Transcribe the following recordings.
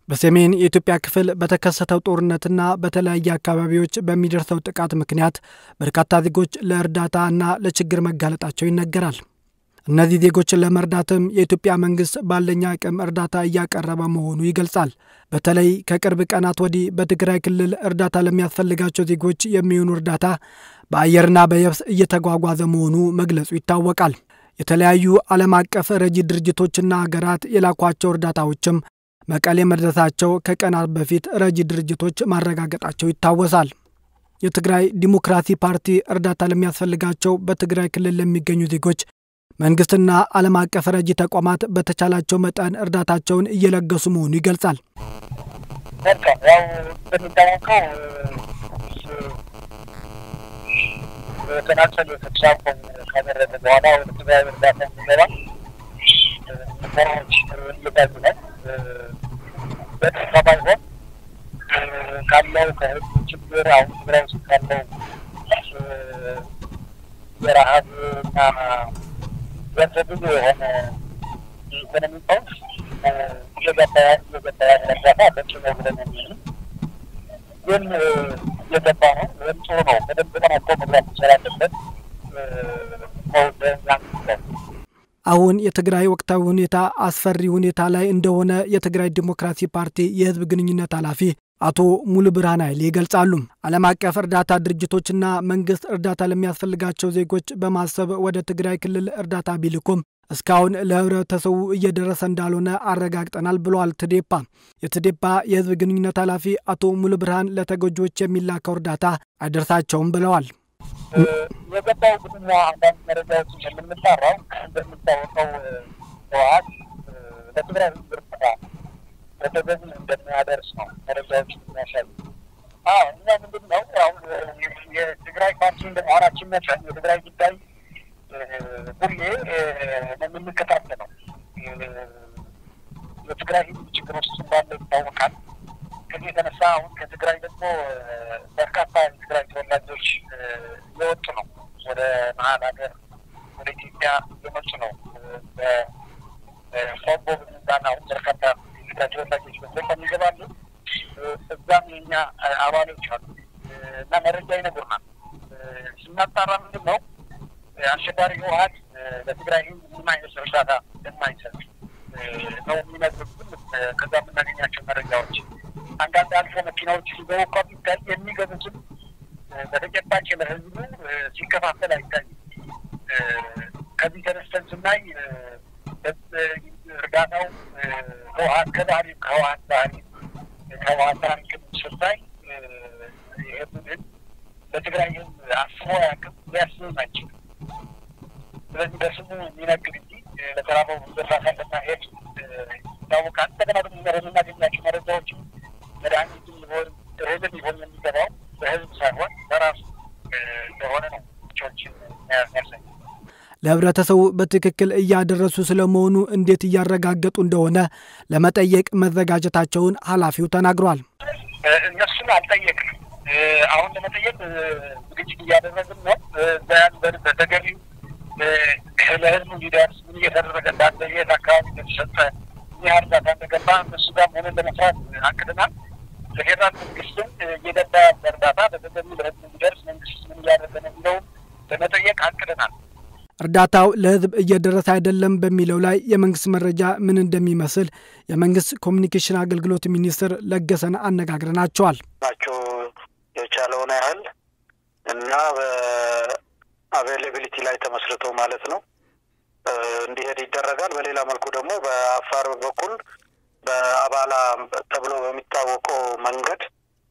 በሰሜን የኢትዮጵያ ክፍል በተከሰተው ጦርነትና በተለያየ አካባቢዎች በሚደርሰው ጥቃት ምክንያት በርካታ ዜጎች ለእርዳታ እና ለችግር መጋለጣቸው ይነገራል። እነዚህ ዜጎችን ለመርዳትም የኢትዮጵያ መንግስት ባለኝ አቅም እርዳታ እያቀረበ መሆኑ ይገልጻል። በተለይ ከቅርብ ቀናት ወዲህ በትግራይ ክልል እርዳታ ለሚያስፈልጋቸው ዜጎች የሚሆኑ እርዳታ በአየርና በየብስ እየተጓጓዘ መሆኑ መግለጹ ይታወቃል። የተለያዩ ዓለም አቀፍ ረጂ ድርጅቶችና ሀገራት የላኳቸው እርዳታዎችም መቀሌ መድረሳቸው ከቀናት በፊት ረጂ ድርጅቶች ማረጋገጣቸው ይታወሳል። የትግራይ ዲሞክራሲ ፓርቲ እርዳታ ለሚያስፈልጋቸው በትግራይ ክልል ለሚገኙ ዜጎች መንግስትና ዓለም አቀፍ ረጂ ተቋማት በተቻላቸው መጠን እርዳታቸውን እየለገሱ መሆኑ ይገልጻል። መልካም ያው እንደሚታወቀው ተናጸል ተኩስ አቁም ካደረገ በኋላ ወደ ትግራይ እርዳታ የሚገባ ሙከራዎች እየታዩ ነው። በተስፋ ባይሆን ካለው ከህዝቡ ችግር አሁን ትግራይ ውስጥ ካለው የረሀብ እና ዘርፈ ብዙ የሆነ ኢኮኖሚ ቀውስ እየገባ እየገባ ያለ እርዳታ በቂ ነው ብለን የሚል ግን እየገባ ነው። ወይም ጥሩ ነው። በደንብ ተጠናቆ መግባት መቻል አለበት ነው በዛም አሁን የትግራይ ወቅታዊ ሁኔታ አስፈሪ ሁኔታ ላይ እንደሆነ የትግራይ ዲሞክራሲ ፓርቲ የህዝብ ግንኙነት ኃላፊ አቶ ሙሉ ብርሃን ኃይሌ ይገልጻሉ። ዓለም አቀፍ እርዳታ ድርጅቶችና መንግስት እርዳታ ለሚያስፈልጋቸው ዜጎች በማሰብ ወደ ትግራይ ክልል እርዳታ ቢልኩም እስካሁን ለህብረተሰቡ እየደረሰ እንዳልሆነ አረጋግጠናል ብለዋል ትዴፓ። የትዴፓ የህዝብ ግንኙነት ኃላፊ አቶ ሙሉ ብርሃን ለተጎጂዎች የሚላከው እርዳታ አይደርሳቸውም ብለዋል። የገባው ግንኛ አንዳንድ መረጃዎችን የምንጣራው እንደሚታወቀው ህወሓት ለትግራይ ህዝብ እርዳታ በተገቢ እንደሚያደርስ ነው መረጃዎች የሚያሳዩ። እኛ ምንድን ነው አሁን የትግራይ ፓርቲ እንደመሆናችን መጠን የትግራይ ጉዳይ ሁሌ የምንከታተለው የትግራይ ህዝብ ችግር ውስጥ እንዳለ ይታወቃል። ከዚህ የተነሳ አሁን ከትግራይ ደግሞ በርካታ የትግራይ ተወላጆች እየወጡ ነው። ወደ መሀል ሀገር ወደ ኢትዮጵያ እየመጡ ነው። በቆቦ በሚባል አሁን በርካታ የትግራይ ተወላጆች በገጠም ይገባሉ። እዛም የኛ አባሎች አሉ እና መረጃ ይነግሩናል። ስናጣራ ምንድን ነው አሸባሪ ህወሓት ለትግራይ ህዝብ ምንም አይነት እርዳታ እንደማይሰጥ ነው የሚነግሩን። ከዛ የምናገኛቸው መረጃዎች አንዳንድ አልፎ መኪናዎች ሲገቡ እንኳ ቢታይ የሚገቡትን በተጨባጭ ለህዝቡ ሲከፋፈል አይታይም። ከዚህ ተነስተን ስናይ እርዳታው ህወሓት ከባህሪ ከህወሓት ባህሪ ከህወሓት ባህሪ ስታይ ይህ ቡድን በትግራይ ህዝብ አስቦ አያውቅም፣ ሊያስብም አይችልም። ስለዚህ በስሙ የሚነግድ እንጂ ለተራበው እርዳታ እንደማይሄድ ይታወቃል። እንደገና ደግሞ የምናገኛቸው መረጃዎች መድኃኒት ሊሆን እህልም ሊሆን የሚገባው በህዝብ ሳይሆን በራሱ እንደሆነ ነው ቾችን ያሳይ ለህብረተሰቡ በትክክል እያደረሱ ስለመሆኑ እንዴት እያረጋገጡ እንደሆነ ለመጠየቅ መዘጋጀታቸውን ኃላፊው ተናግሯል። እነሱን አልጠየቅንም። አሁን ለመጠየቅ ዝግጅት እያደረግን ነው። በተገቢው ለህዝቡ እንዲደርስ ምን እየተደረገ እንዳለ የት አካባቢ እንደተሰጠ ምን እርዳታ እንደገባ እነሱ ጋር ሆነን ለመስራት አቅድናል። ለፌዴራል መንግስትም እየገባ ያለ እርዳታ በተገቢው ለህዝቡ እንዲደርስ መንግስት ምን እያደረገ ነው የሚለውን ለመጠየቅ አቅድናል። እርዳታው ለህዝብ እየደረሰ አይደለም በሚለው ላይ የመንግስት መረጃ ምን እንደሚመስል የመንግስት ኮሚኒኬሽን አገልግሎት ሚኒስትር ለገሰን አነጋግረናቸዋል። ናቸው የቻለውን ያህል እና በአቬይላቢሊቲ ላይ ተመስርቶ ማለት ነው እንዲሄድ ይደረጋል። በሌላ መልኩ ደግሞ በአፋር በኩል በአባላ ተብሎ በሚታወቀው መንገድ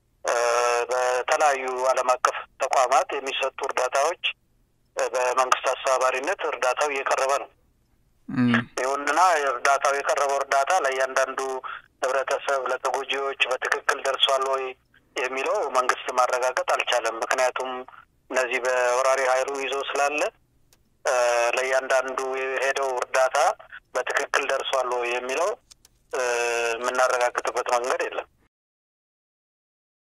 በተለያዩ ዓለም አቀፍ ተቋማት የሚሰጡ እርዳታዎች በመንግስት አስተባባሪነት እርዳታው እየቀረበ ነው። ይሁንና እርዳታው የቀረበው እርዳታ ለእያንዳንዱ ህብረተሰብ ለተጎጂዎች በትክክል ደርሷል ወይ የሚለው መንግስት ማረጋገጥ አልቻለም። ምክንያቱም እነዚህ በወራሪ ኃይሉ ይዞ ስላለ ለእያንዳንዱ የሄደው እርዳታ በትክክል ደርሷል ወይ የሚለው የምናረጋግጥበት መንገድ የለም።